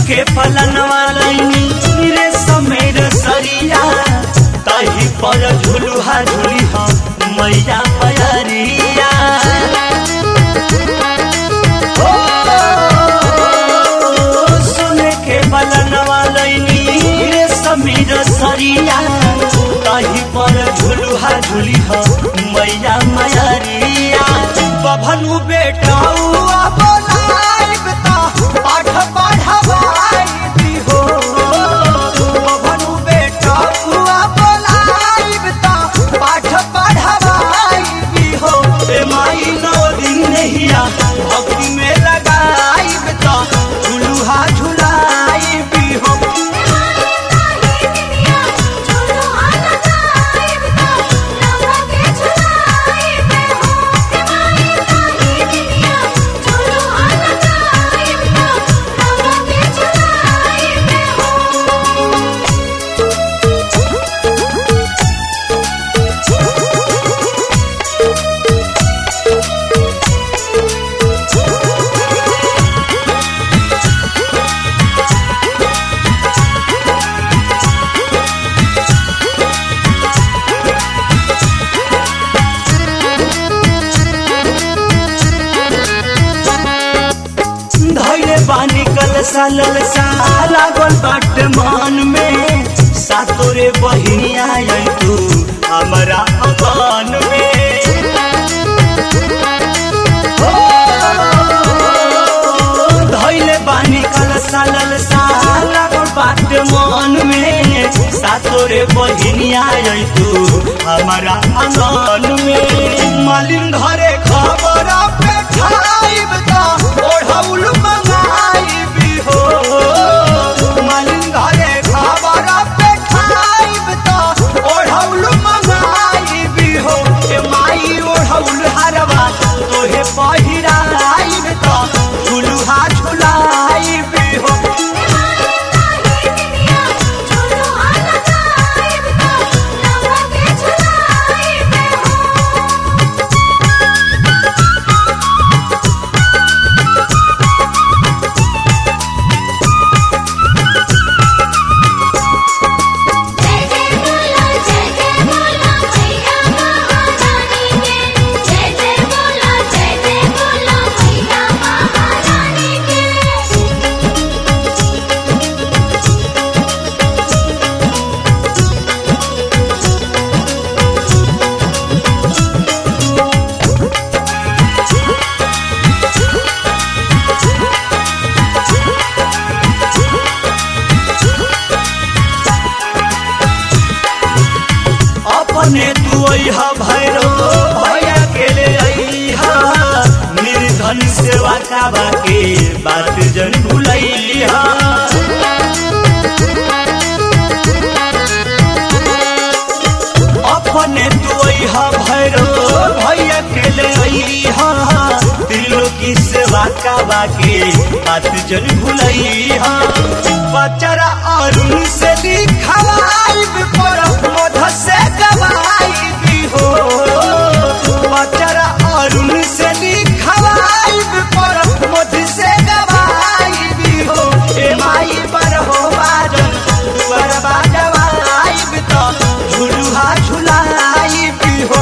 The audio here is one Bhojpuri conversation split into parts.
के फलनवा लैनी रे समेर सरिया तही पर झुलुहा झुली मैया पयरिया ओ, सुने के फलनवा लैनी रे समेर सरिया तही पर झुलुहा झुली मैया मयरिया बभनु बेटाउआ बोलाइब त पाठ पढ़वाई हो बभनु बेटाउआ बोलाइब त पाठ पढ़वाई हो ए माई नौ दिन नहिया भक्ति में लगाइब त झुलुहा झुलाइब हो धैले बानी कलसा ललसा लागल बाट मान में सातोरे बहिनिया आई तू हमारा अगान में हो, धैले बानी कलसा ललसा लागल बाट मान में सातोरे बहिनिया आई तू हमारा अगान में मालिन घरे खबर पे खाइब त ओढ़ौल मंगाइब हो मालिन घरे खबर पे खाइब त ओढ़ौल मंगाइब हो ए माई ओढ़ौल हरवा तोहे पहिराइब त झुलुहा झुलाइब हो अपने तू अहा भैरो भैया के ले अहा निर्धन सेवा काबा के बात जन भुलैहा अपने तू अहा भैरो भैया के ले अहा त्रिलोकी सेवा काबा के बात जन भुलैहा बचरा अरुण से लिखवाइब पर मध से गवाइब हो बचरा अरुण से लिखवाइब पर मध से गवाइब हो ए माई पर हो बाजन पर बाजवाइब तो झुलुहा झुलाइब हो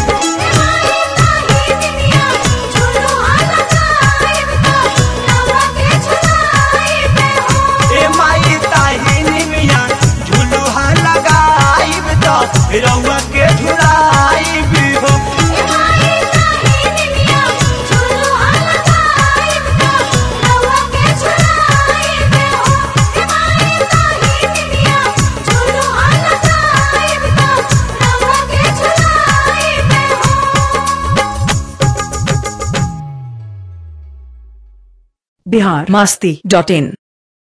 ए माई ताहिनी मिया झुलुहा लगाइब तो रउआ के झुलाइब हो बिहार मास्ती डॉट इन